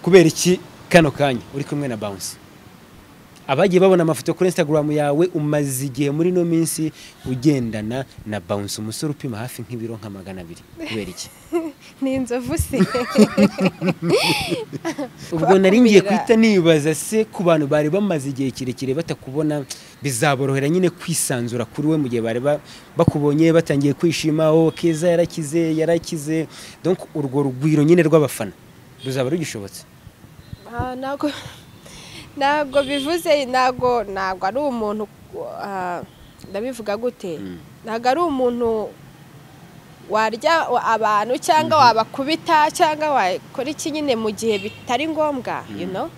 kubera iki kano kanya uri kumwe na bounce abagiye babona amafoto kuri instagram yawe umaze igihe muri ino minsi ugendana na bounce umusore upima hafi nk'ibiro nka magana abiri kubera iki ni inzovu se ubwo nari ngiye guhita nibaza se ku bantu bari bamaze igihe kirekire batakubona bizaborohera nyine kwisanzura kuri we mu gihe bari ba- bakubonye batangiye kwishima oh keza yarakize yarakize donc urwo rugwiro nyine rw'abafana ruzaba rugishobotse Ah, ntabwo ntabwo bivuze ntabwo ntabwo ari umuntu ah, ndabivuga gute ntabwo ari umuntu warya wa- abantu cyangwa wabakubita cyangwa wakora iki nyine mu gihe bitari ngombwa you know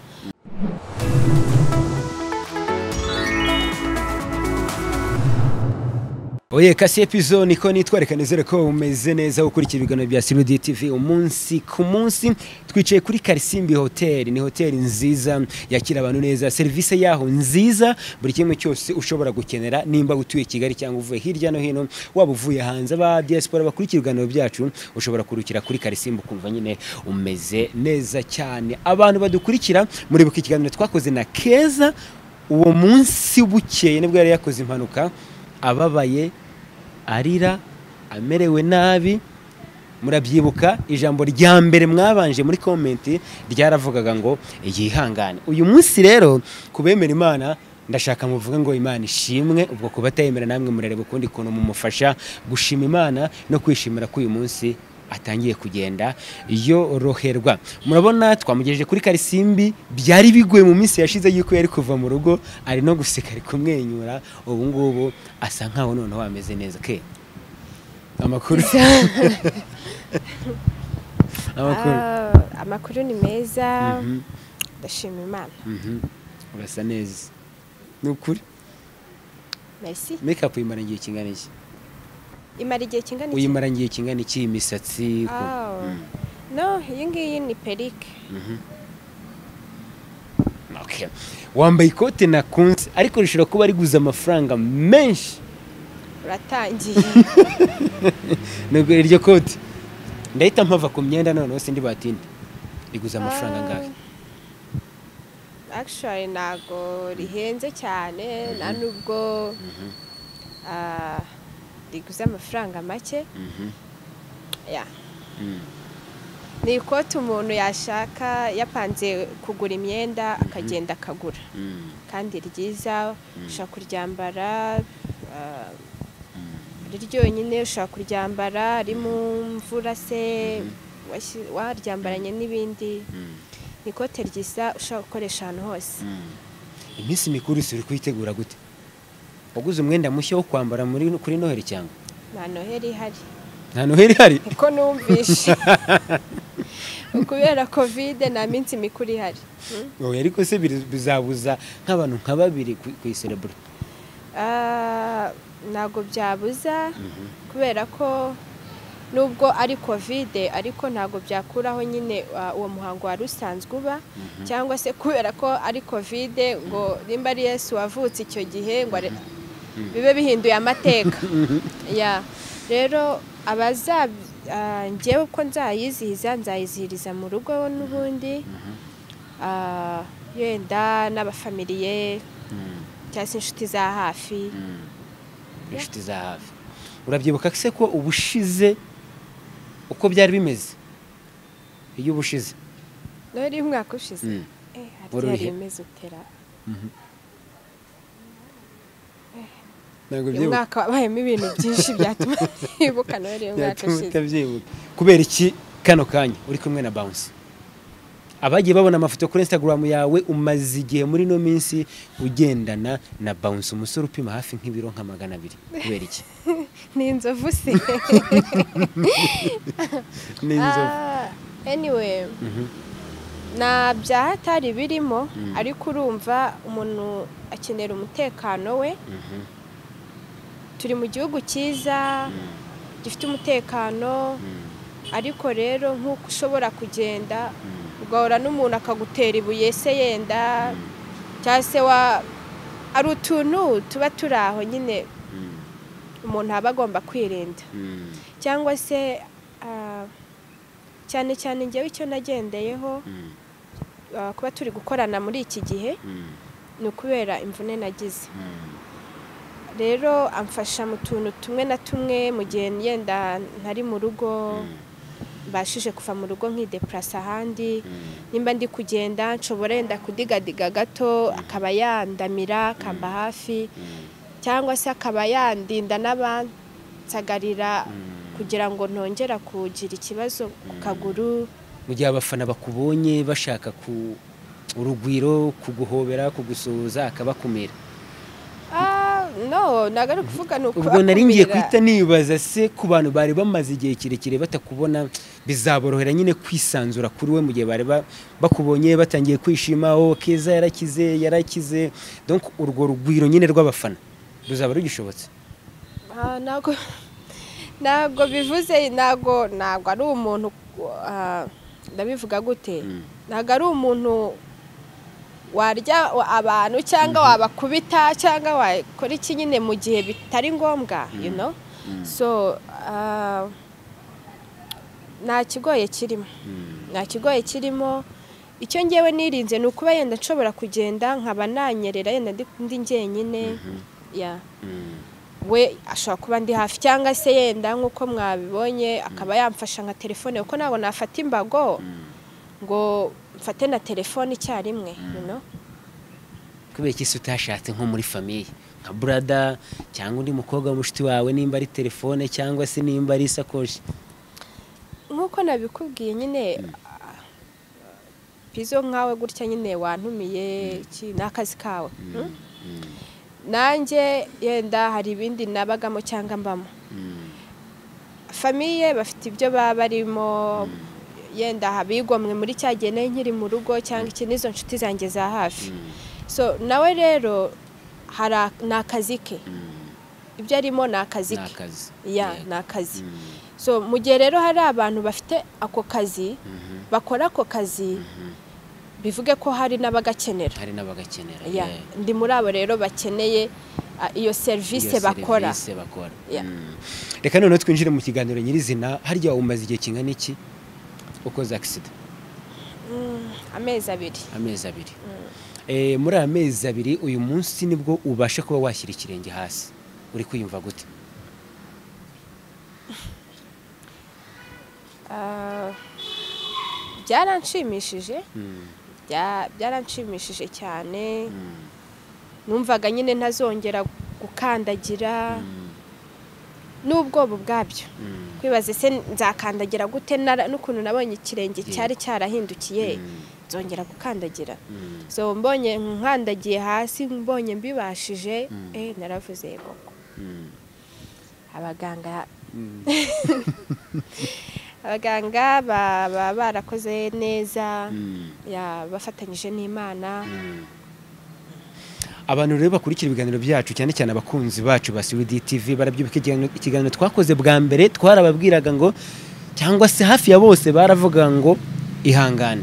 Oye kasi epizo niko nitwareka nizere ko umeze neza ukurikira ibiganiro bya Sirudi TV umunsi ku munsi twicaye kuri Karisimbi Hotel ni hoteli nziza yakira abantu neza serivisi yaho nziza buri kimwe cyose ushobora gukenera nimba utuye Kigali cyangwa uvuye hirya no hino waba uvuye hanze ba diaspora bakurikira ibiganiro byacu ushobora kurukira kuri Karisimbi ukumva nyine umeze neza cyane abantu badukurikira muribuka ikiganiro twakoze na Keza uwo munsi bukeye nibwo yari yakoze impanuka ababaye arira amerewe nabi murabyibuka ijambo rya mbere mwabanje muri komenti ryaravugaga ngo yihangane uyu munsi rero kubemera imana ndashaka muvuge ngo imana ishimwe ubwo kubatayemera namwe murareba ukundi kuntu mumufasha gushima imana no kwishimira ko uyu munsi atangiye kugenda yoroherwa murabona twamugejeje kuri karisimbi byari bigoye mu minsi yashize yuko yari kuva mu rugo ari no guseka ari kumwenyura ubu ngubu asa nkaho noneho ameze neza ke amakuru amakuru Ah, amakuru ni meza Mhm, ndashima imana mhm. urasa neza ni ukuri merci mekapu uyimara igihe kingana iki imara igihe kingana iki uyimara igihe kingana iki imisatsi ku- Ah, Mm, no iyi ngiyi ni perike mhm. Okay. wambaye ikote na kunsi ariko rishobora kuba riguze amafaranga menshi uratangiye nubwo iryo kote ndahita mpava ku myenda noneho sindi batinde riguze amafaranga Ah, angahe actually ntago rihenze cyane nta nubwo ah, riguze amafaranga make Mhm, ya mm. ni ikote umuntu yashaka yapanze kugura imyenda akagenda akagura Mm. kandi ryiza ushobora kuryambara ah, ari ryonyine ushobora kuryambara ari mu mvura se washyi- waryambaranye n'ibindi ni ikote ryiza ushobora gukoresha ahantu hose iminsi mikuru si uri kuyitegura gute waguze umwenda mushya wo kwambara muri kuri noheli cyangwa nta noheli ihari nta noheli ihari kuko numvishe kubera kovide nta minsi mikuru ihari Mm. oya ariko se biri- bizabuza nk'abantu nka babiri ku- kuyiserebura Ah, ntabwo byabuza kubera ko nubwo ari kovide ariko ntabwo byakuraho nyine ah, uwo muhango wari usanzwe uba cyangwa se kubera ko ari kovide ngo nimba ari yesu wavutse icyo gihe ngo are- bibe bihinduye amateka ya rero abaza ngewe ko nzayizihiza nzayizihiriza mu rugo n'ubundi Ah, yenda n'abafamiliye cyangwa se inshuti za hafi inshuti za hafi urabyibuka se ko ubushize uko byari bimeze iyo ubushize noheli y'umwaka ushize Mm. eh, harya Wari yari urihe? imeze utera ntabwo uyu ubyibuka mwaka wabayemo ibintu byinshi byatuma yibuka noheli y'umwaka Byatuma ushize utabyibuka kubera iki kano kanya uri kumwe na bounce abagiye babona amafoto kuri instagram yawe umaze igihe muri ino minsi ugendana na bounce umusore upima hafi nk'ibiro nka magana abiri kubera iki ni inzovu se ni inzovu Ah, anyway Mhm. nta bya hatari birimo ariko urumva umuntu akenera umutekano we Mhm. turi mu gihugu cyiza gifite umutekano ariko rero nk'uko ushobora kugenda ugahura n'umuntu akagutera ibuye se yenda cyangwa se wa hari utuntu tuba turi aho nyine umuntu aba agomba kwirinda Mm. cyangwa se ah, cyane cyane njyewe icyo nagendeyeho Mm. ah, kuba turi gukorana muri iki gihe ni ukubera imvune nagize rero amfasha mu tuntu tumwe na tumwe mu gihe yenda ntari mu rugo mbashije kuva mu rugo nkidepurasa ahandi nimba ndi kugenda nshobora yenda kudigadiga gato akaba yandamira akamba hafi cyangwa se akaba yandinda n'abansagarira kugira ngo ntongera kugira ikibazo ku kaguru mu gihe abafana bakubonye bashaka ku urugwiro kuguhobera kugusuhuza akabakumira Ah, no ntabwo ari kuvuga ni uko ubwo nari ngiye guhita nibaza se ku bantu bari bamaze igihe kirekire batakubona bizaborohera nyine kwisanzura kuri we mu gihe bari ba- bakubonye batangiye kwishima oh keza yarakize yarakize donc urwo rugwiro nyine rw'abafana ruzaba rugishobotse Ah, ntabwo ntabwo bivuze ntabwo ntabwo ari umuntu ah, ndabivuga gute ntabwo ari umuntu warya wa- abantu cyangwa wabakubita cyangwa wakora iki nyine mu gihe bitari ngombwa you know so ah, nta kigoye kirimo nta kigoye kirimo icyo ngewe nirinze ni ukuba yenda nshobora kugenda nkaba nanyerera yenda ndi- ndi njyenyine ya we ashobora kuba ndi hafi cyangwa se yenda nk'uko mwabibonye akaba yamfasha nka telefone kuko ntabwo nafata imbago ngo mfate na telefone icyarimwe you know? kubera iki se utashatse nko muri famiye nka burada cyangwa undi mukobwa wa mushiti wawe nimba ari telefone cyangwa se nimba ari isakoshi nk'uko nabikubwiye nyine ah, pizo nkawe gutya nyine wantumiye iki ni akazi kawe hmm? nanjye yenda hari ibindi nabagamo cyangwa mbamo famiye bafite ibyo baba barimo yenda abigomwe muri cya gihe nari nkiri mu rugo cyangwa iki n'izo nshuti zanjye za hafi so nawe rero hari ak- ni akazi ke ibyo arimo ni akazi ni ke akazi ya Yego. ni akazi Mm. so mu gihe rero hari abantu bafite ako kazi bakora ako kazi bivuge ko hari n'abagakenera hari n'abagakenera Ya, yeah. ndi muri abo rero bakeneye ah, iyo serivisi Iyo bakora serivisi bakora. Ya. Mm. reka noneho twinjire mu kiganiro nyirizina harya umaze igihe kingana iki ukoze agisida Mm, amezi abiri amezi abiri Eh, muri aya mezi abiri uyu munsi nibwo ubasha kuba washyira ikirenge hasi uri kwiyumva gute Ah, byaranshimishije Bya- byaranshimishije cyane numvaga nyine ntazongera gukandagira n'ubwoba ubwabyo kwibaza se nzakandagira gute nara- n'ukuntu nabonye ikirenge cyari cyarahindukiye nzongera gukandagira so mbonye nkandagiye hasi mbonye mbibashije eh naravuze yego abaganga abaganga baba barakoze neza ya bafatanyije n'imana abantu rero bakurikira ibiganiro byacu cyane cyane abakunzi bacu ba Sirudi TV barabyibuka ikiganiro- ikiganiro twakoze bwa mbere twarababwiraga ngo cyangwa se hafi ya bose baravuga ngo ihangane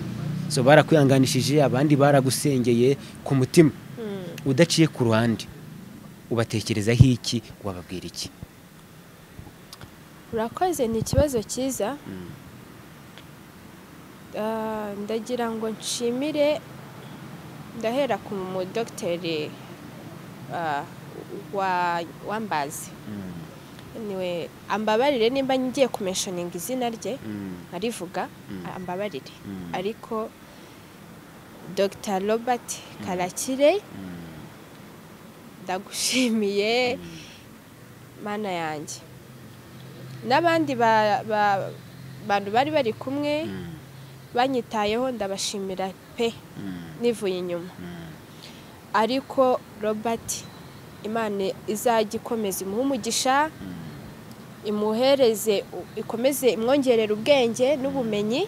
so barakwihanganishije abandi baragusengeye ku mutima udaciye ku ruhande ubatekerezaho iki wababwira iki urakoze ni ikibazo cyiza Ah, ndagira ngo nshimire ndahera ku mudogiteri ah, wa wambazi niwe ambabarire nimba ngiye kumeshoninga izina rye nkarivuga ambabarire ariko dr robert karakire ndagushimiye mana yanjye n'abandi ba- ba- bantu bari bari kumwe banyitayeho ndabashimira pe nivuye inyuma ariko robert imana izajya ikomeza imuhe umugisha imuhereze u- ikomeze imwongerera ubwenge n'ubumenyi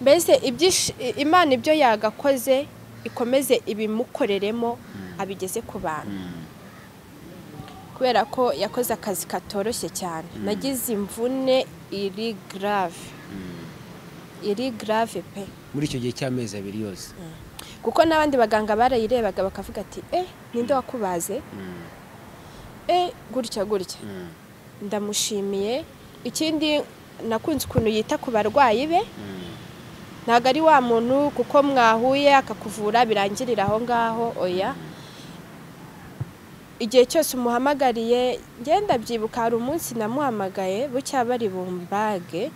mbese ibyishi- i- imana ibyo yagakoze ikomeze ibimukoreremo abigeze ku bantu kubera ko yakoze akazi katoroshye cyane nagize imvune iri garave iri garave pe muri icyo gihe cy'amezi abiri yose kuko n'abandi baganga barayirebaga bakavuga ati eh ninde wakubaze eh gutya gutya ndamushimiye ikindi nakunze ukuntu yita ku barwayi be ntabwo ari wa muntu kuko mwahuye akakuvura birangirira aho ngaho oya igihe cyose umuhamagariye ngenda byibuka hari umunsi namuhamagaye bucya bari bumbage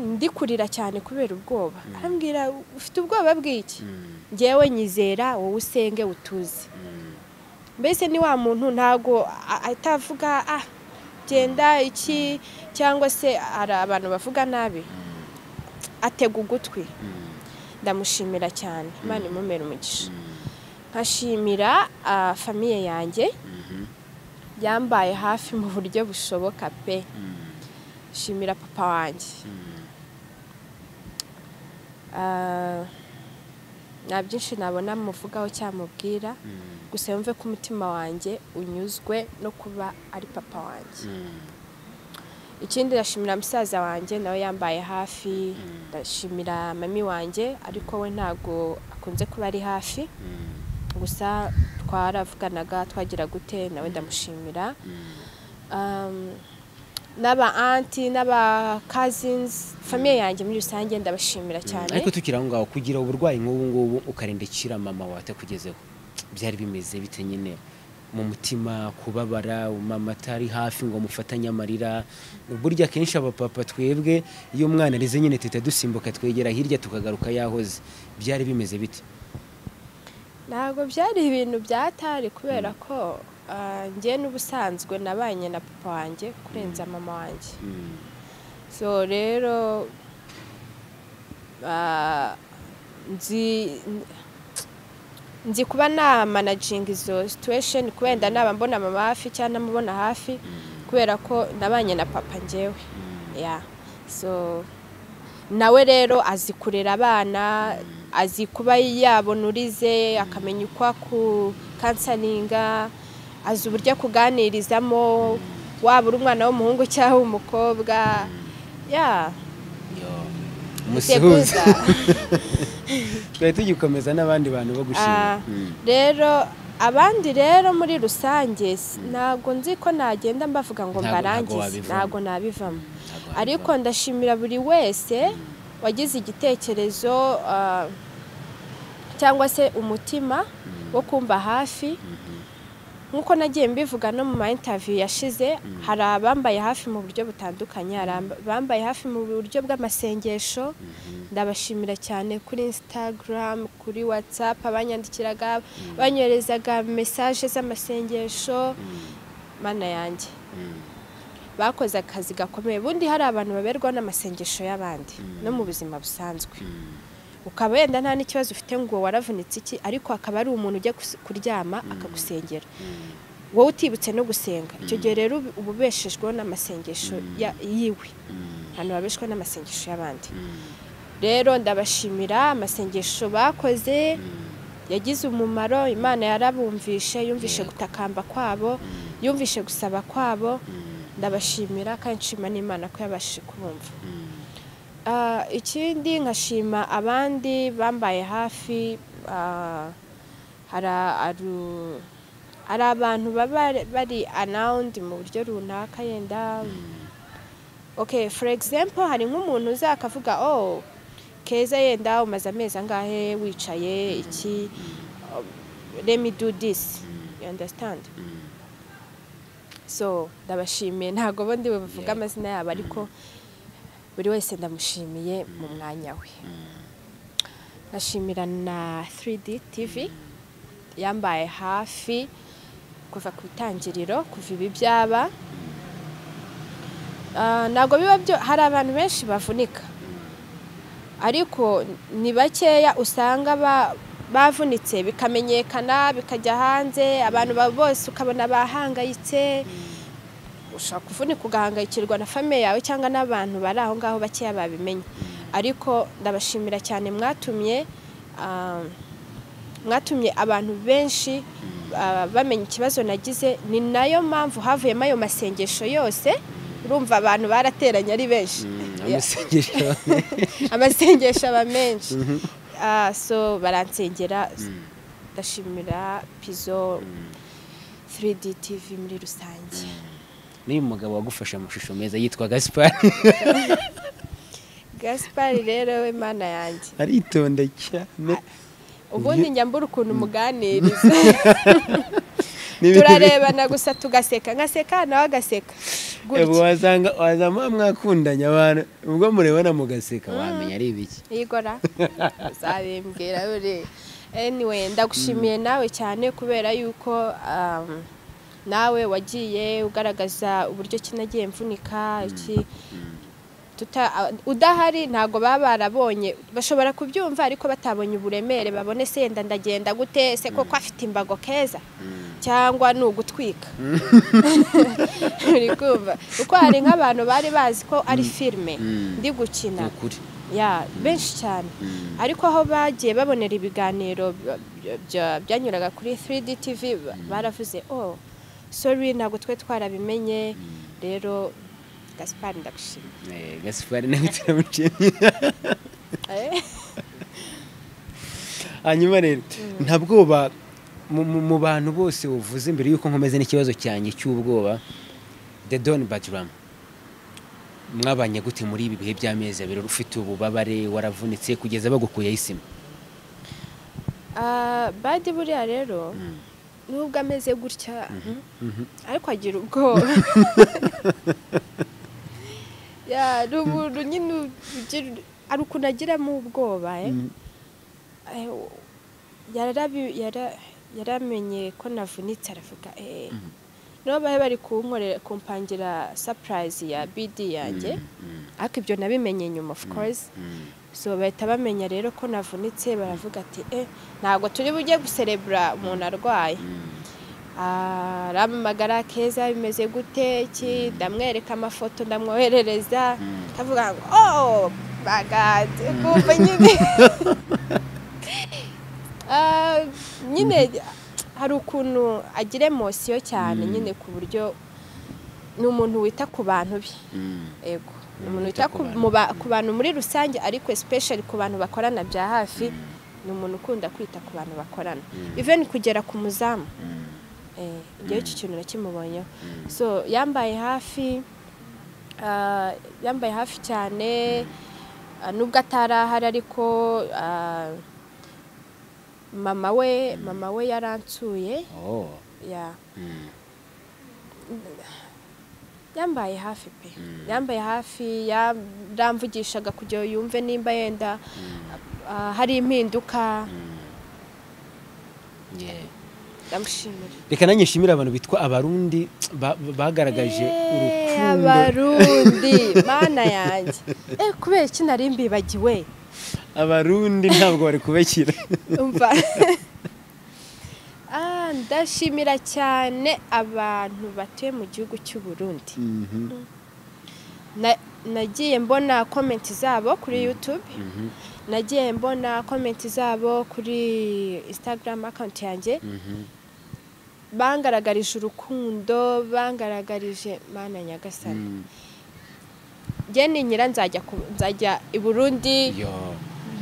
ndi kurira cyane kubera ubwoba arambwira ufite ubwoba bw'iki ngewe nyizera wowe usenge utuze mbese ni wa muntu ntabwo atavuga ah genda iki cyangwa se hari abantu bavuga nabi atega ugutwi ndamushimira cyane imana imumera umugisha nkashimira famiye yanjye yambaye hafi mu buryo bushoboka pe shimira papa wanjye nta byinshi nabona muvugaho cyamubwira gusa yumve ko umutima wanjye unyuzwe no kuba ari papa wanjye ikindi ndashimira musaza wanjye nawe yambaye hafi ndashimira mami wanjye ariko we ntabwo akunze kuba ari hafi gusa twaravuganaga twagira gute nawe ndamushimira n'aba anti n'aba kazinzi famiye yanjye muri rusange ndabashimira cyane ariko tukiri aho ngaho kugira uburwayi nk'ubu ngubu ukarindikira mama watakugezeho byari bimeze bite nyine mu mutima kubabara mama atari hafi ngo mufatanye amarira burya akenshi abapapa twebwe iyo umwana arize nyine tuhita dusimbuka twegera hirya tukagaruka yahoze byari bimeze biti ntabwo byari ibintu byatari kubera ko ngewe n'ubusanzwe nabanye na papa wanjye kurenza mama wanjye so rero nzi nzi kuba namanaginga izo situwesheni kubera naba mbona mama hafi cyangwa namubona hafi kubera ko nabanye na papa ngewe so nawe rero azi kurera abana azi kuba yabona urize akamenya uko akukansaninga azi uburyo akuganirizamo waba uri umwana w'umuhungu cyangwa w'umukobwa ya musuhuza twari tugikomeza n'abandi bantu bo gushima rero abandi rero muri rusange ntabwo nzi ko nagenda mbavuga ngo mbarangize ntabwo nabivamo ariko ndashimira buri wese wagize igitekerezo cyangwa se umutima wo kumva hafi nk'uko nagiye mbivuga no mu ma intaviyu yashize hari abambaye hafi mu buryo butandukanye hari abambaye hafi mu buryo bw'amasengesho ndabashimira cyane kuri insitagaramu kuri watsapu abanyandikiraga banyoherezaga mesaje z'amasengesho mana yanjye bakoze akazi gakomeye ubundi hari abantu baberwaho n'amasengesho y'abandi no mu buzima busanzwe ukaba wenda nta n'ikibazo ufite ngo waravunitse iki ariko akaba ari umuntu ujya kuryama akagusengera wowe utibutse no gusenga icyo gihe rero uba ubeshejweho n'amasengesho yiwe ahantu babeshwa n'amasengesho y'abandi rero ndabashimira amasengesho bakoze yagize umumaro imana yarabumvishe yumvishe gutakamba kwabo yumvishe gusaba kwabo ndabashimira kandi nshima n'imana ko yabashije kubumva ikindi nkashima abandi bambaye hafi hari abantu baba bari anawundi mu buryo runaka yenda oke for example hari nk'umuntu uzakavuga oh keza yenda umaze amezi angahe wicaye iki remi do this you understand so ndabashimiye ntabwo bo ndi buvuge amazina yabo ariko buri wese ndamushimiye mu mwanya we ndashimira na 3D TV yambaye hafi kuva ku itangiriro kuva ibi byaba ntabwo biba byo hari abantu benshi bavunika ariko ni bakeya usanga bavunitse bikamenyekana bikajya hanze abantu bose ukabona bahangayitse ushobora kuvunika ugahangayikirwa na famiye yawe cyangwa n'abantu bari aho ngaho bakeya babimenye ariko ndabashimira cyane mwatumye mwatumye abantu benshi bamenya ikibazo nagize ni nayo mpamvu havuyemo ayo masengesho yose urumva abantu barateranye ari benshi amasengesho aba menshi so baransengera ndashimira pizo 3D TV muri rusange n'uyu mugabo wagufashe amashusho meza yitwa gaspar gasipari rero we mana yanjye aritonda cyane ubundi njya mbura ukuntu umuganiriza turarebana gusa tugaseka ngaseka nawe agaseka Ebu gutya wasanga wazama mwakundanye abantu ubwo murebana mugaseka wamenya ari ibiki yigora uzabimbwira buri anyway ndagushimiye nawe cyane kubera yuko um, nawe wagiye ugaragaza uburyo ki nagiye mvunika iki tuta- a- udahari ntabwo baba barabonye bashobora kubyumva ariko batabonye uburemere babone senda ndagenda gute se koko afite imbago keza cyangwa ni ugutwika uri kumva kuko hari nk'abantu bari bazi ko ari filime Mm. ndi gukina ukuri ya benshi cyane ariko aho bagiye babonera ibiganiro bya- bya- byanyuraga kuri 3D TV ba- baravuze oh sorry ntabwo twe twarabimenye rero Gaspar ndagushimiye Eh, gasipari nawe turamushimye Eh, hanyuma rero nta bwoba mu- mu mu bantu bose uvuze mbere yuko nkomeze n'ikibazo cyanjye cy'ubwoba the don badrama mwabanye gute muri ibi bihe by'amezi abiri ufite ububabare waravunitse kugeza bagukuyeho isima ah, badi buriya rero nubwo ameze gutya ariko agira ubwoba ya ni umuntu nyine ugira- hari ukuntu agiramo ubwoba eh. Eh, u- yarabi- yara- yaramenye ko navunitse aravuga eh nibo bari bari kunkorera kumpangira surprise ya bidi yanjye ariko ibyo nabimenye nyuma of course so bahita bamenya rero ko navunitse baravuga ati eh ntabwo turi bujye guserebura umuntu arwaye Ah, arampamagara keza bimeze gute iki ndamwereka amafoto ndamwoherereza ndavuga ngo oh my god kumva nyine Ah, nyine hari ukuntu agira emosiyo cyane nyine ku buryo ni umuntu wita ku bantu be ego ni umuntu wita ku mu ba- ku bantu muri rusange ariko especially ku bantu bakorana bya hafi ni umuntu ukunda kwita ku bantu bakorana even kugera ku muzamu Eh, igihe iki kintu nakimubonyeho so yambaye hafi ah, yambaye hafi cyane ah, nubwo atari ahari ariko ah, mama we mama we yaransuye Oh. ya Mm. yambaye hafi pe yambaye hafi yaramvugishaga kugira ngo yumve nimba yenda ah, hari impinduka Yeah. ndamushimira reka nanjye nshimire abantu bitwa abarundi ba- bagaragaje Eh, urukundo abarundi mana yanjye Eh, kubera iki nari mbibagiwe abarundi ntabwo bari kubakira umva Ah, ndashimira cyane abantu batuye mu gihugu cy'u Burundi Mhm. Na- nagiye mbona komenti zabo kuri yutube nagiye mbona komenti zabo kuri instagram akawunti yanjye Mhm. bangaragarije urukundo bangaragarije mana nyagasani Mm. njye ninyira nzajya ku- nzajya i burundi Yo.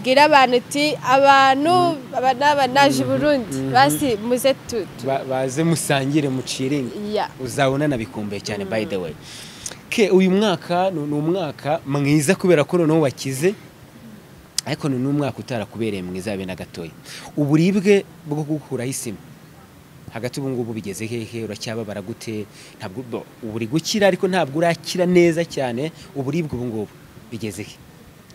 bwira abantu uti abantu aba ni aba naje i burundi basi muze tu tu- Ba- baze musangire muciringe ya uzabona nabikumbuye cyane by the way ke uyu mwaka ni ni umwaka mwiza kubera ko noneho wakize ariko ni n'umwaka utarakubereye mwiza habe na gatoya uburibwe bwo gukuraho isima hagati ubu ngubu bigeze hehe uracyababara gute ntabwo bo, ubu uri gukira ariko ntabwo urakira neza cyane uburibwe ubu ngubu bigeze he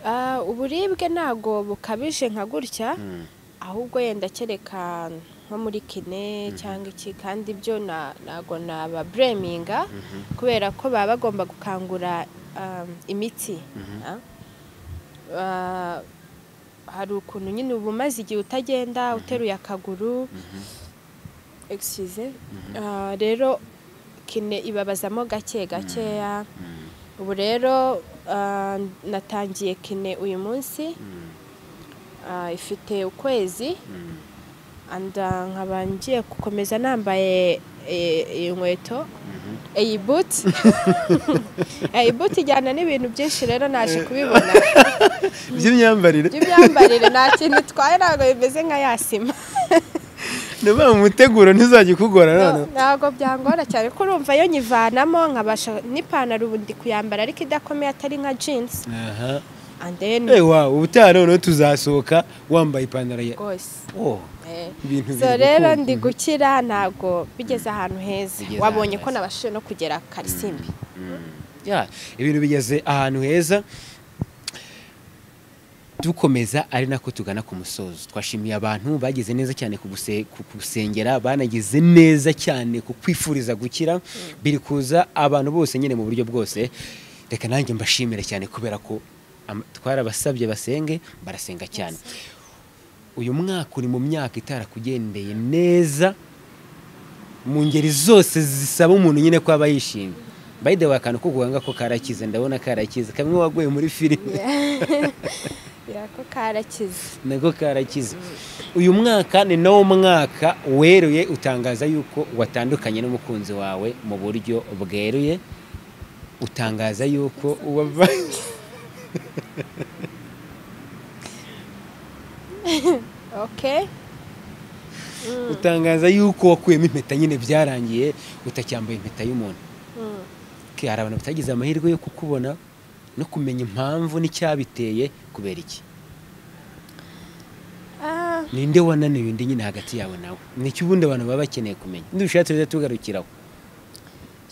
Ah, uburibwe ntago bukabije nka gutya ahubwo yenda kereka nko muri kine cyangwa iki kandi ibyo na- ntago nababureminga kubera ko baba bagomba gukangura um, imitsi Ah. Ah, hari ukuntu nyine uba umaze igihe utagenda uteruye akaguru Excuse. Ah, rero kine ibabazamo gake gakeya ubu rero ah, natangiye kine uyu munsi Ah, ifite ukwezi and ah, nkaba ngiye gukomeza nambaye eh, iyi nkweto iyi buti iyi buti ijyana n'ibintu byinshi rero naje kubibona by'imyambarire by'imyambarire nta kintu itwaye ntabwo bimeze nka ya sima ni mu muteguro ntizajya ikugora noneho ntabwo byangora cyane ko urumva yo nyivanamo nkabasha n'ipantaro ubu ndi kuyambara ariko idakomeye atari nka jeans aha andeni ewa ubutaha noneho tuzasohoka wambaye ipantaro ya rwose oh Eh. ibintu so biri rero gukunda. ndi gukira ntabwo bigeze ahantu heza Bigeze wabonye ahantu ko heza. nabashije no kugera karisimbi Ya, ibintu bigeze ahantu heza dukomeza ari nako tugana ku musozo twashimiye abantu bagize neza cyane ku guse- ku gusengera banagize neza cyane ku kwifuriza gukira biri kuza abantu bose nyine mu buryo bwose reka nanjye mbashimire cyane kubera ko am- twarabasabye basenge barasenga cyane uyu mwaka uri mu myaka itarakugendeye neza mu ngeri zose zisaba umuntu nyine ko aba yishimye by the way akantu ko guhanga ko karakize ndabona karakize kamwe waguye muri filime birako karakize nako karakize uyu mwaka ni nawo mwaka weruye utangaza yuko watandukanye n'umukunzi wawe mu buryo bweruye utangaza yuko wava okay utangaza yuko wakuyemo impeta nyine byarangiye utacyambaye impeta y'umuntu Mm. Ke, hari abantu batagize amahirwe yo kukubona no kumenya impamvu n'icyabiteye kubera iki Ah, ninde wananiwe undi nyine hagati yawe nawe nicyo ubundi abantu baba bakeneye kumenya nidushatse rero tugarukiraho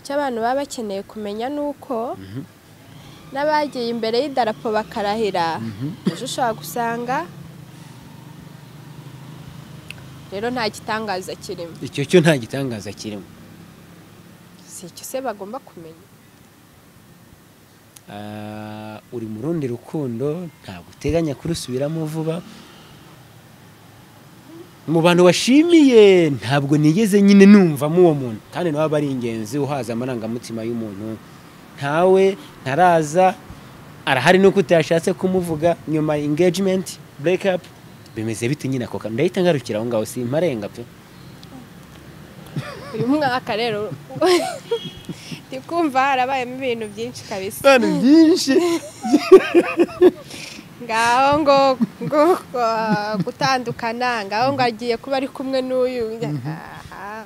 icyo abantu baba bakeneye kumenya ni uko n'abagiye imbere y'idarapo bakarahira ejo ushobora gusanga rero nta gitangaza kirimo icyo cyo nta gitangaza kirimo si icyo se bagomba kumenya Ah, uri mu rundi rukundo ntabwo uteganya kurusubiramo vuba mu bantu washimiye ntabwo nigeze nyine numvamo uwo muntu kandi nawe aba ari ingenzi uhaza amarangamutima y'umuntu ntawe ntaraza arahari nuko utashatse kumuvuga nyuma ya engagement break up bimeze bite nyine ako kantu ndahita ngarukira aho ngaho simparenga pe uyu mwaka rero ndi kumva harabayemo ibintu byinshi kabisa abantu byinshi ngaho ngo ngo ah, gutandukana ngaho ngo agiye kuba ari kumwe n'uyu aha.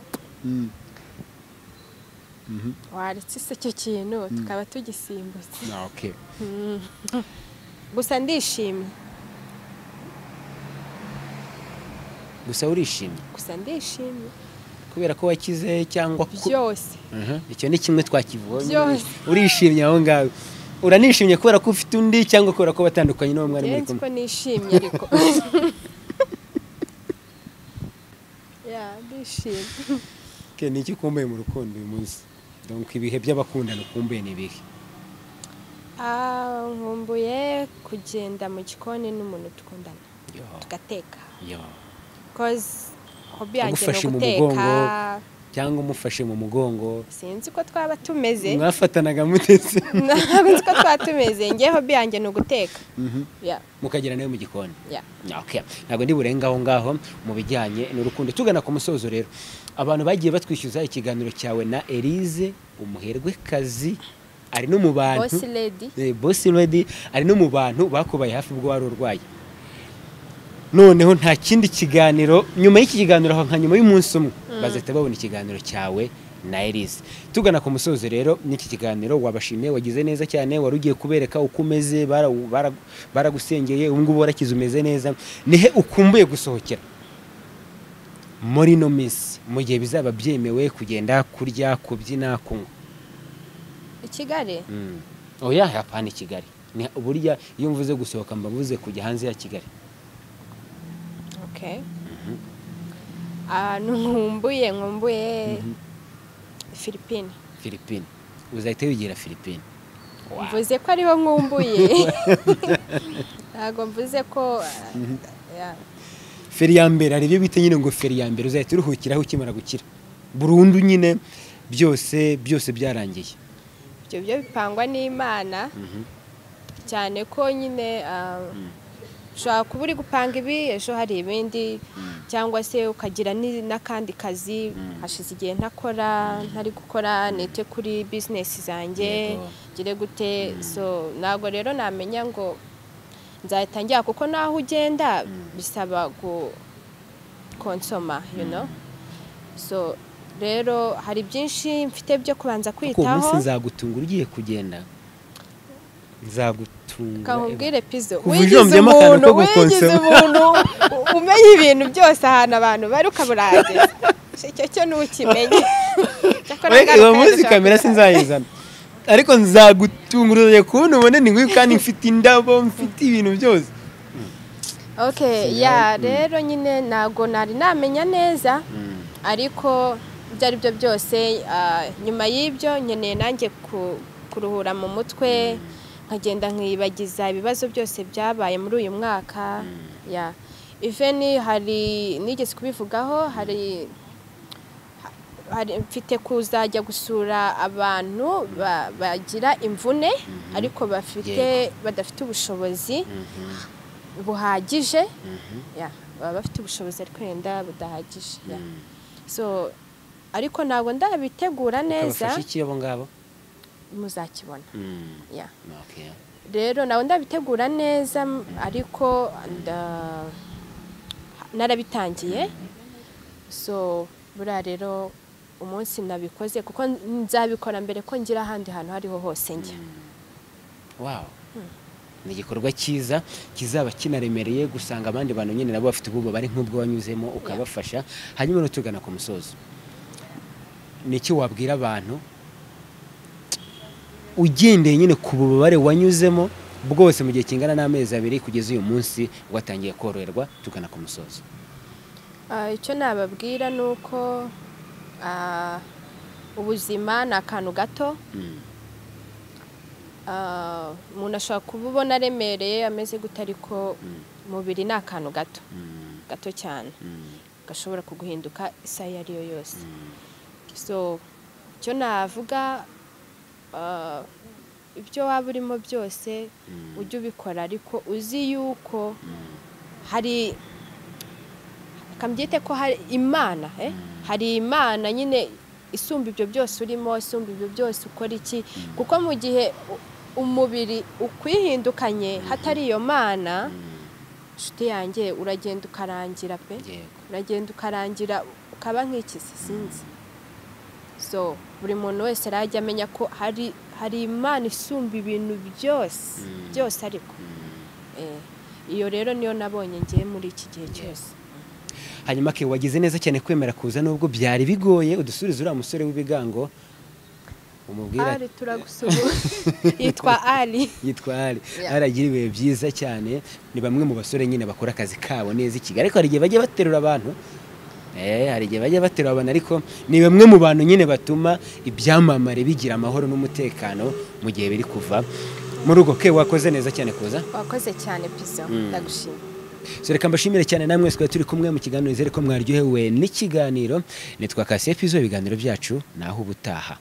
waretse se icyo kintu tukaba tugisimbuza Ah, okay. gusa ndishimye gusa urishimye gusa ndishimye kubera ko wakize cyangwa ku- byose Mhm. icyo ni kimwe twakivuye Byose. urishimye aho ngaho uranishimye kubera ko ufite undi cyangwa kubera ko batandukanye n'uwo mwari muri nzi ko kumwe nishimye ariko ya ndishimye Ke, ni iki ukumbuye mu rukundo uyu munsi donc ibihe by'abakundana ukumbuye ni ibihe Ah, nkumbuye kugenda mu gikoni n'umuntu dukundana Yo, tugateka yo. kozi hobi yanjye Agufashe ni mu uguteka mugongo. cyangwa umufashe mu mugongo sinzi ko twaba tumeze mwafatanaga mutetse ntabwo nzi ko twaba tumeze ngewe hobi yanjye ni uguteka Mhm. ya mukagera nawe mu gikoni ya Okay. ntabwo ndi burenga aho ngaho mu bijyanye n'urukundo tugana ku musozo rero abantu bagiye batwishyuza ikiganiro cyawe na Elise umuherwekazi ari no mu bantu bosi ledi Eh, Boss Lady ari no mu bantu bakubaye hafi ubwo wari urwaye noneho nta kindi kiganiro nyuma y'iki kiganiro aho nka nyuma y'umunsi umwe bazahita babona ikiganiro cyawe na Elise tugana ku musozo rero n'iki kiganiro wabashimiye wagize neza cyane wari ugiye kubereka uko umeze bara- bara- baragusengeye ubu ngubu warakize umeze neza nihe ukumbuye gusohokera muri ino minsi mu gihe bizaba byemewe kugenda kurya kubyina kunywa i kigali Mm. oya hapana i kigali Ni- burya iyo mvuze gusohoka mba mvuze kujya hanze ya kigali okay ahantu nkumbuye nkumbuye filipine filipine uzahita wigira filipine Wow. mvuze ko ariho nkumbuye ntabwo mvuze ko ah, yeah. feri ya mbere hari ibyo bita nyine ngo feri ya mbere uzahita uruhukiraho ukimara gukira burundu nyine byose byose byarangiye ibyo byo bipangwa n'imana cyane ko nyine ah, ushobora kuba uri gupanga ibi ejo hari ibindi cyangwa se ukagira ni- n'akandi kazi hashize igihe ntakora ntari gukora nite kuri bizinesi zanjye Yego. gire gute so ntabwo rero namenya ngo nzahita njya kuko naho ugenda bisaba gu konsoma you know so rero hari byinshi mfite byo kubanza kuko uwo munsi kwitaho nzagutungura ugiye kugenda nzagutunga kakubwire pizo Kuva wigize ujombyemo akantu umuntu ko wigize gukonsoma. umuntu u- umenya ibintu byose ahantu abantu bari ukaburangeza icyo cyo ntukimenye Cyakora Oya, ngaruka uwo munsi ndashaka kamera kugira- sinzayizana ariko nzagutungururiye kubona ubone ni nk'uyu kandi mfite indabo mfite ibintu byose Okay, ya rero nyine ntabwo nari namenya neza ariko ibyo ari byo byose ah, nyuma y'ibyo nkeneye nanjye ku- kuruhura mu mutwe nkagenda nkibagiza ibibazo byose byabaye muri uyu mwaka ya iveni hari nigeze kubivugaho hari hari- mfite kuzajya gusura abantu ba- bagira imvune ariko bafite badafite ubushobozi buhagije ya baba bafite ubushobozi ariko wenda budahagije ya. so ariko ntabwo ndabitegura neza ukabafasha iki abo ngabo muzakibona ya Okay. rero ntabwo ndabitegura neza m- ariko nda- narabitangiye so buriya rero umunsi nabikoze kuko nzabikora mbere ko ngira ahandi hantu aho ariho hose njya wow ni igikorwa cyiza kizaba kinaremereye gusanga abandi bantu nyine nabo bafite ubwoba bari nk'ubwo wanyuzemo ukabafasha hanyuma rero tugana ku musozo ni iki wabwira abantu ugendeye nyine ku bubabare wanyuzemo bwose mu gihe kingana n'amezi abiri kugeza uyu munsi watangiye koroherwa tugana ku musozo Ah, icyo nababwira ni uko ah, ubuzima ni akantu gato Ah, umuntu ashobora kuba ubona aremereye ameze gute ariko umubiri ni akantu gato gato cyane gashobora kuguhinduka isaha iyo ariyo yose so icyo navuga ah, ibyo waba urimo byose ujye ubikora ariko uzi yuko hari kambyite ko hari imana eh? hari imana nyine isumba ibyo byose urimo isumba ibyo byose ukora iki kuko mu gihe u- umubiri ukwihindukanye hatari iyo mana inshuti yanjye uragenda ukarangira pe yego uragenda ukarangira ukaba nk'ikizi sinzi so buri muntu wese arajya amenya ko hari hari imana isumba ibintu byose byose ariko Eh, iyo rero niyo nabonye ngiye muri iki gihe cyose hanyuma ke wagize neza cyane kwemera kuza nubwo byari bigoye udusurize uriya musore w'ibigango umubwira ati- ari turagusuhuza yitwa ari yitwa Ali Yeah. Ali agira ibihe byiza cyane ni bamwe mu basore nyine bakora akazi kabo neza i Kigali ariko hari igihe bajya baterura abantu Eh, hari igihe bajya baterura abantu ariko ni bamwe mu bantu nyine batuma ibyamamare bigira amahoro n'umutekano mu gihe biri kuva mu rugo ke wakoze neza cyane kuza wakoze cyane pizzo ndagushima so reka mbashimire cyane namwe twari turi kumwe mu kiganiro nizere ko mwaryohewe n'ikiganiro nitwa Kasiye Pizo ibiganiro byacu naho ubutaha